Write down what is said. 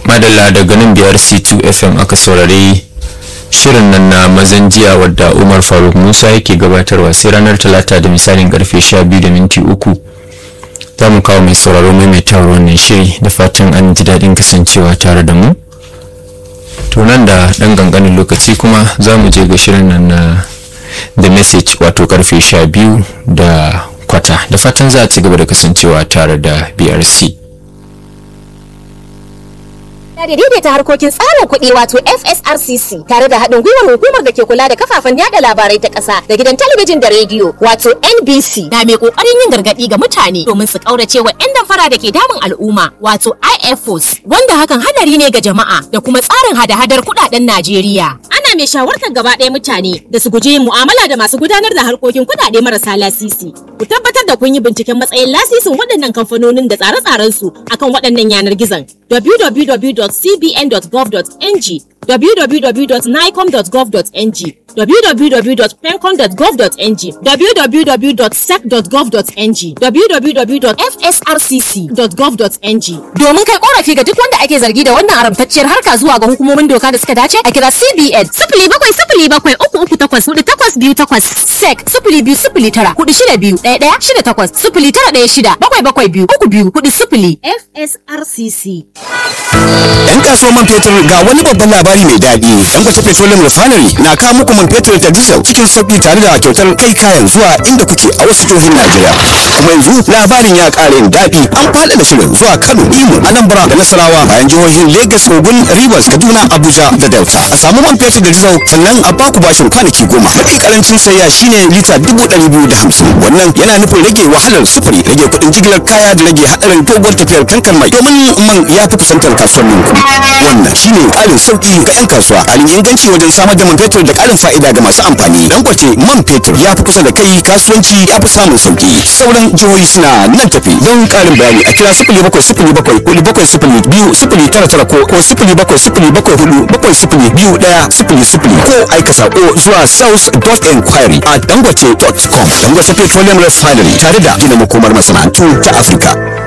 madalla daga nan biyar c2 fm aka saurari shirin nan na mazan jiya wadda umar faruk musa yake gabatarwa sai ranar talata da misalin karfe 12 da minti uku za mu kawo mai sauraro maimaitawar wannan shiri da fatan an ji daɗin kasancewa tare da mu to nan da ɗan ganganin lokaci kuma za mu je ga shirin nan na the message wato karfe 12 da kwata da fatan za a ci gaba da kasancewa tare da brc da daidaita harkokin tsarin kuɗi wato FSRCC tare da haɗin gwiwar hukumar da ke kula da kafafen yada labarai ta ƙasa da gidan talabijin da rediyo wato NBC na mai ƙoƙarin yin gargaɗi ga mutane domin su ƙaurace wa 'yan damfara da ke damun al'umma wato IFOs wanda hakan hadari ne ga jama'a da kuma tsarin hada-hadar kuɗaɗen Najeriya. Ana mai shawartar gaba ɗaya mutane da su guji yin mu'amala da masu gudanar da harkokin kuɗaɗe marasa lasisi. Ku tabbatar da kun yi binciken matsayin lasisin waɗannan kamfanonin da tsare-tsarensu akan waɗannan yanar gizon www.cbn.gov.ng www.nicom.gov.ng www.pencom.gov.ng www.sec.gov.ng www.fsrcc.gov.ng domin kai korafi ga duk wanda ake zargi da wannan haramtacciyar harka zuwa ga hukumomin doka da suka dace a kira CBN sifili bakwai sifili bakwai uku uku takwas hudu takwas biyu takwas sec sifili biyu sifili tara hudu shida biyu ɗaya ɗaya shida takwas sifili tara ɗaya shida bakwai bakwai biyu uku biyu hudu sifili FSRCC. Yan kasuwar man fetur ga wani babban labari mai daɗi. Dangote Petroleum Refinery na kawo muku man fetur da diesel cikin sauƙi tare da kyautar kai kayan zuwa inda kuke a wasu jihohin Najeriya. Kuma yanzu labarin ya ƙara yin daɗi an faɗaɗa shirin zuwa Kano, Imo, Anambra da Nasarawa bayan jihohin Lagos, Ogun, Rivers, Kaduna, Abuja da Delta. A samu man fetur da diesel sannan a baku bashin kwanaki goma. Mafi karancin sayya shine lita dubu ɗari biyu da hamsin. Wannan yana nufin rage wahalar sufuri, rage kuɗin jigilar kaya da rage haɗarin doguwar tafiyar tankar mai domin man ya fi kusantar kasuwannin kuɗi. Wannan shine ƙarin sauƙi ga 'yan kasuwa, ƙarin inganci wajen samar da man fetur da ƙarin fa'ida ga masu amfani. Dangote man fetur ya fi kusa da kai kasuwanci ya fi samun sauƙi. Sauran jihohi suna nan tafi don ƙarin bayani a kira sifili bakwai sifili bakwai hudu bakwai sifili biyu sifili tara tara ko ko sifili bakwai sifili bakwai hudu bakwai sifili biyu ɗaya sifili sifili ko aika saƙo zuwa south dot enquiry a dangote dot com. Dangote Petroleum Refinery tare da gina makomar masana'antu ta Afirka.